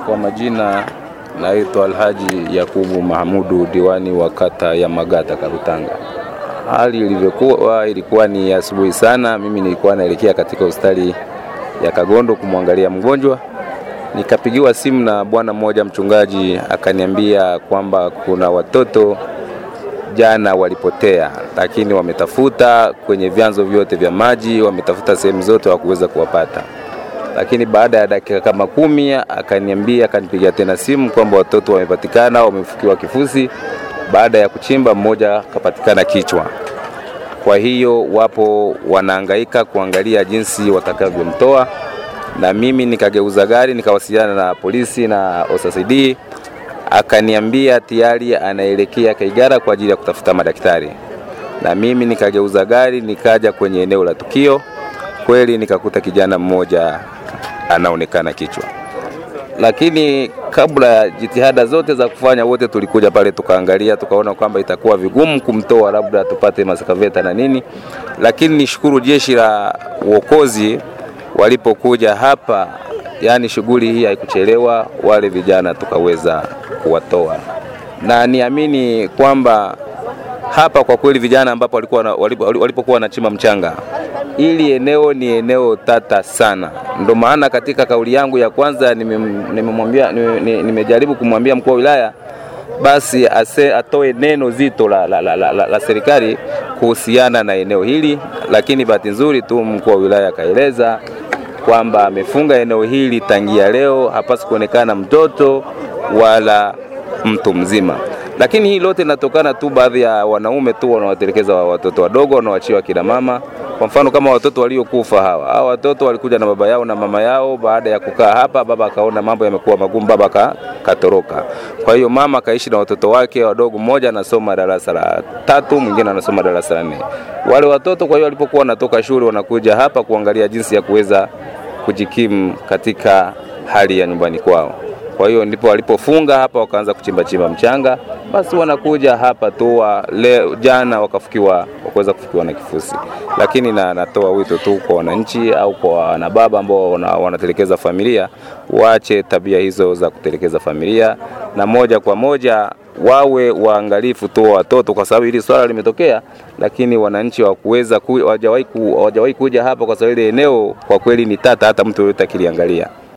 Kwa majina naitwa Alhaji Yakubu Mahamudu, diwani wa kata ya Magata Karutanga. Hali ilivyokuwa ilikuwa ni asubuhi sana, mimi nilikuwa naelekea katika hospitali ya Kagondo kumwangalia mgonjwa, nikapigiwa simu na bwana mmoja mchungaji, akaniambia kwamba kuna watoto jana walipotea, lakini wametafuta kwenye vyanzo vyote vya maji, wametafuta sehemu zote, hawakuweza kuwapata lakini baada ya dakika kama kumi akaniambia, akanipigia tena simu kwamba watoto wamepatikana, wamefukiwa kifusi. Baada ya kuchimba, mmoja akapatikana kichwa. Kwa hiyo wapo wanahangaika kuangalia jinsi watakavyomtoa, na mimi nikageuza gari nikawasiliana na polisi na OSCD, akaniambia tayari anaelekea Kaigara kwa ajili ya kutafuta madaktari, na mimi nikageuza gari nikaja kwenye eneo la tukio. Kweli nikakuta kijana mmoja anaonekana kichwa, lakini kabla ya jitihada zote za kufanya, wote tulikuja pale tukaangalia, tukaona kwamba itakuwa vigumu kumtoa, labda tupate maskaveta na nini, lakini nishukuru jeshi la uokozi walipokuja hapa, yani shughuli hii haikuchelewa, wale vijana tukaweza kuwatoa, na niamini kwamba hapa kwa kweli vijana ambapo walikuwa walipokuwa wanachimba mchanga ili eneo ni eneo tata sana. Ndio maana katika kauli yangu ya kwanza nimemwambia nime nimejaribu kumwambia mkuu wa wilaya basi ase, atoe neno zito la, la, la, la, la, la serikali kuhusiana na eneo hili, lakini bahati nzuri tu mkuu wa wilaya akaeleza kwamba amefunga eneo hili tangia leo, hapasi kuonekana mtoto wala mtu mzima lakini hii lote linatokana tu baadhi ya wanaume tu wanawatelekeza watoto wadogo wanaoachiwa kina mama. Kwa mfano kama watoto waliokufa hawa, hawa watoto walikuja na baba yao na mama yao. Baada ya kukaa hapa, baba akaona mambo yamekuwa magumu, baba ka, katoroka. Kwa hiyo mama akaishi na watoto wake wadogo, mmoja anasoma darasa la tatu, mwingine anasoma darasa la nne. Wale watoto kwa hiyo walipokuwa wanatoka shule wanakuja hapa kuangalia jinsi ya kuweza kujikimu katika hali ya nyumbani kwao. Kwa hiyo ndipo walipofunga hapa wakaanza kuchimba chimba mchanga, basi wanakuja hapa tu leo, jana wakafukiwa, wakaweza kufukiwa na kifusi. Lakini na natoa wito tu kwa wananchi au kwa wanababa ambao wanatelekeza familia, waache tabia hizo za kutelekeza familia, na moja kwa moja wawe waangalifu tu watoto, kwa sababu hili swala limetokea, lakini wananchi hawakuweza hawajawahi ku, kuja hapa kwa sababu ile eneo kwa kweli ni tata, hata mtu yoyote akiliangalia